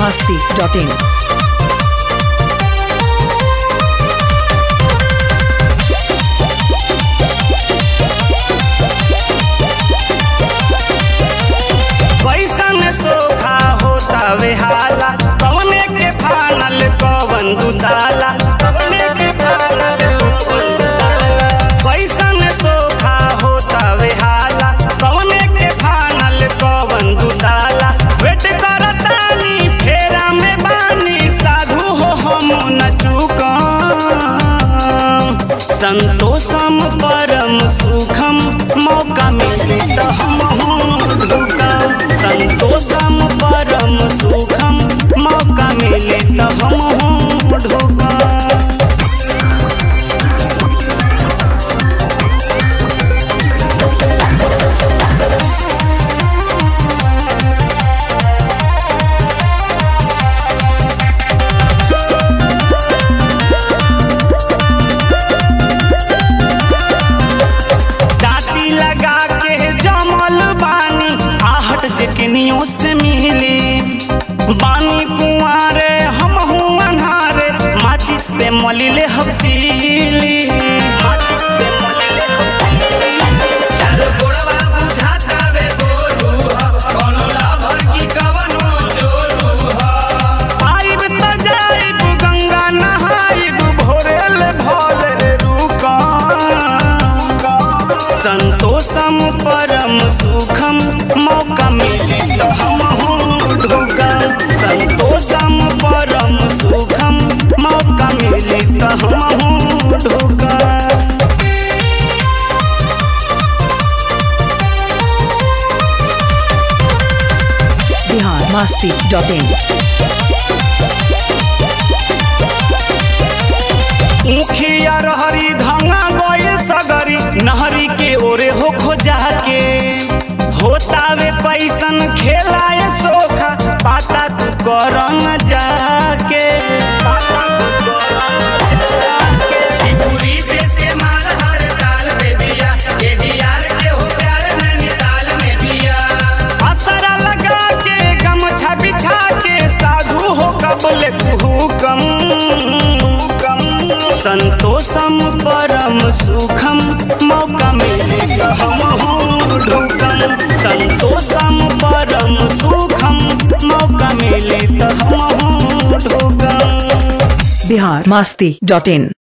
masti.in. कैसन सोखा होता वे हाला कवने के फानल कवन दुताला कवने के फानल कवन दुताला कैसन सोखा होता वे हाला कवने के फानल कवन दुताला वेट करतानी फेरा में बानी साधु हो हम न चूकम संतोषम परम सुखम मौका मिले तो हम ढुकम संतोषम परम सुखम मौका मिले तो हम ढुकम दाती लगा के जमल बानी आहट जकनियों से मिली बानी कुआरे हम हूँ अन्हारे माचिस पे मलिले हफ्तीली माचिस पे मलिले चार गोड़वा बुझाता वे गोरू ह कोनो लाभर की कवनो जोरू ह आइब त जाइब गंगा नहाइब भोरेल भोले रुकम संतोषम परम सुखम मौका मिले तो हम ढुकम संतोषम परम सुखम मौका मिले तो हम ढुकम Bihar masti.in. मुखिया रहरी धंगा गए सगरी नहरी के ओरे हो खोजा के होतावे पैसन खेलाए सोखा पाता तू कर न जाके पाता तू कर न जाके। ई पूरी देश के माल हर ताल में बिया एडीआर के हो प्यार नैनीताल में बिया असरा लगा के गमछा बिछा के साधु हो कबले हुकम संतोषम परम सुखम मौका मिले तो हम ढुकम संतोषम परम सुखम मौका मिले तो हम ढुकम Bihar masti.in.